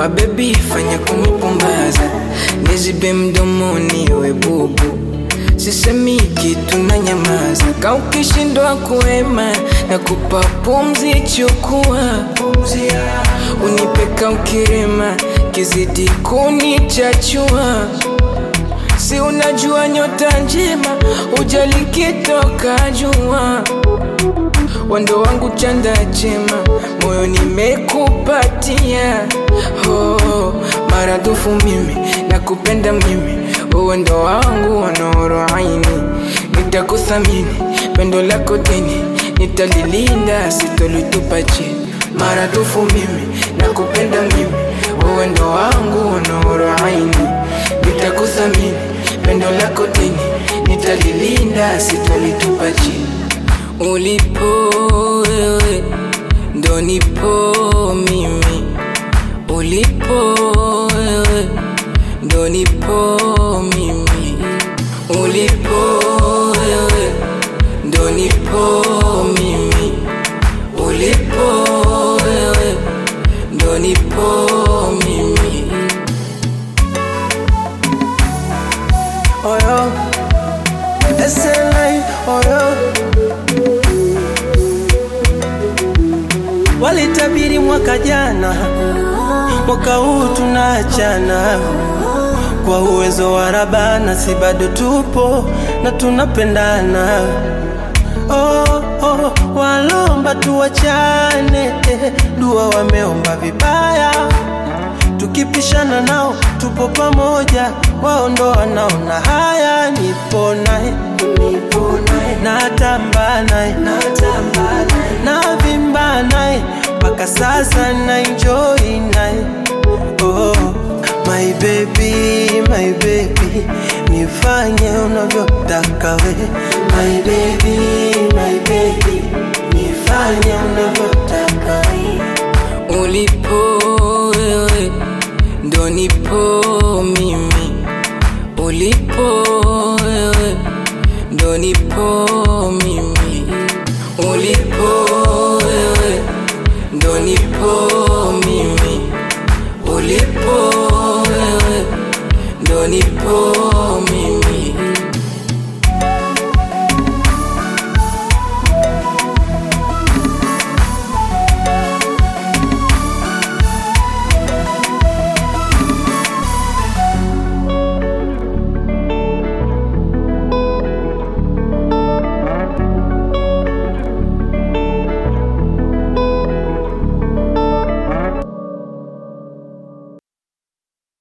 mabebi fanya kunipumbaza nizibe mdomoni we bubu sisemi kitu na nyamaza ka ukishindwa kuema na kupa pumzi chukua unipeka ukirema kizidi kunichachua si unajua nyota njema ujalikitoka jua wando wangu chanda chema moyo nimekupatia oh, maradufu mimi nakupenda mimi uwendo wangu wanoro aini nitakuthamini pendo lako dini nitalilinda sitolitupa chini maradufu mimi nakupenda mimi uwendo wangu wanoro aini nitakuthamini pendo lako dini nitalilinda sitolitupa chini ulipo wewe ndo nipo mimi ulipo wewe ndo nipo mimi ulipo wewe ndo nipo mimi ulipo wewe ndo nipo mimi oyo SLA oyo walitabiri mwaka jana, mwaka huu tunaachana kwa uwezo wa Rabana, si bado tupo na tunapendana. Oh, oh, walomba tuwachane, eh, dua wameomba vibaya tukipishana nao tupo pamoja, wao ndo wanaona haya. Nipo naye, nipo naye, natamba naye, natamba naye, navimba naye, mpaka sasa na enjoy naye. Oh, my baby, my baby, nifanye unavyotaka we, my baby, my baby, nifanye unavyotaka we. ulipo wewe ndo nipo mimi ulipo wewe ndo nipo